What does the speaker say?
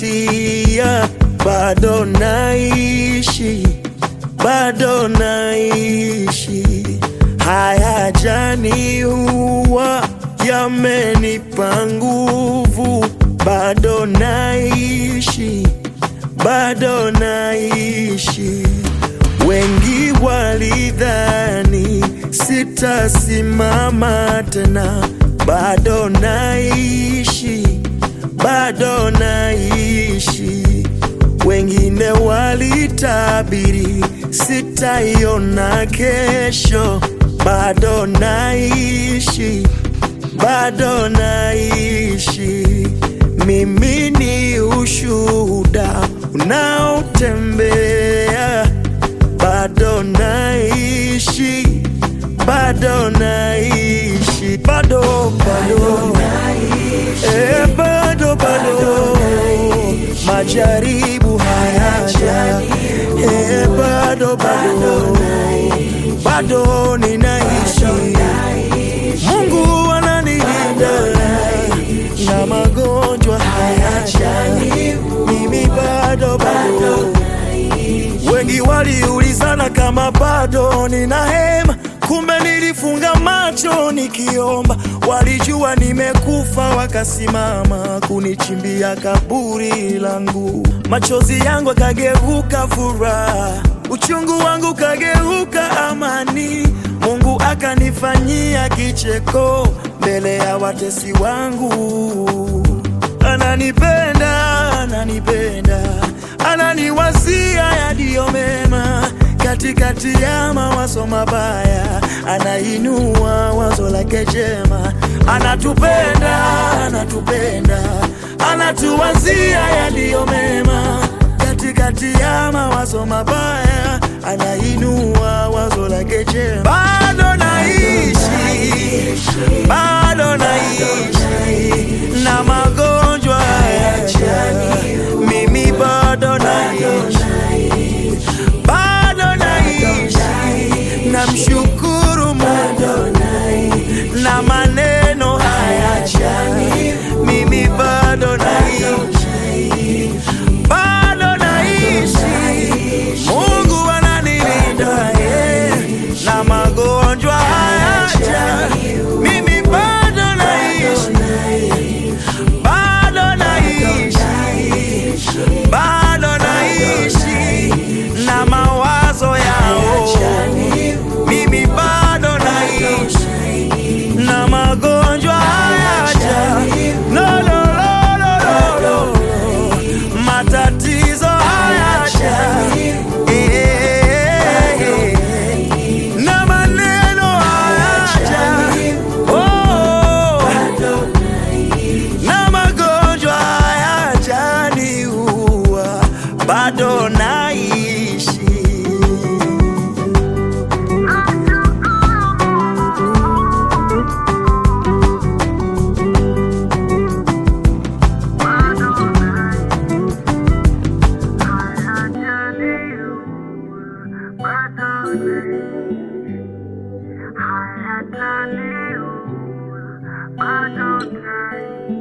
napitia, bado naishi, bado naishi. Haya jani huwa yamenipa nguvu, bado naishi, bado naishi. Wengi walidhani sitasimama tena, bado naishi, bado naishi. Wengine walitabiri sitaiona kesho, bado naishi, bado naishi. Mimi ni ushuhuda unaotembea, bado naishi, bado naishi, bado bado, eh, bado bado, majaribu hayaja, eh, bado bado, bado ninaishi, Mungu ananilinda na magonjwa hayaja, mimi bado bado. Wengi waliulizana kama bado nina hema, kumbe nilifunga macho nikiomba. Walijua nimekufa, wakasimama kunichimbia kaburi langu. Machozi yangu akageuka furaha, uchungu wangu kageuka amani. Mungu akanifanyia kicheko mbele ya watesi wangu. Ananipenda, ananipenda, ananiwazia yaliyo mema katikati ya mawazo mabaya, anainua wazo lake jema. Anatupenda, anatupenda, anatuwazia yaliyo mema katikati ya mawazo mabaya, anainua wazo lake jema. Bado naishi, bado naishi na magonjwa hayaja, mimi bado naishi, bado naishi, namshukuru Mungu na maneno hayaja, mimi bado naishi, bado naishi, Mungu ananilinda eh, na magonjwa hayaja, mimi bado naishi, bado naishi, bado naishi na mawazo yao, mimi bado naishi na magonjwa hayaja, no, no, no, no, no, no. matatizo hayaja, eh, na maneno hayaja, oh, na magonjwa hayajaniua, bado naishi. I had to leave, I don't care.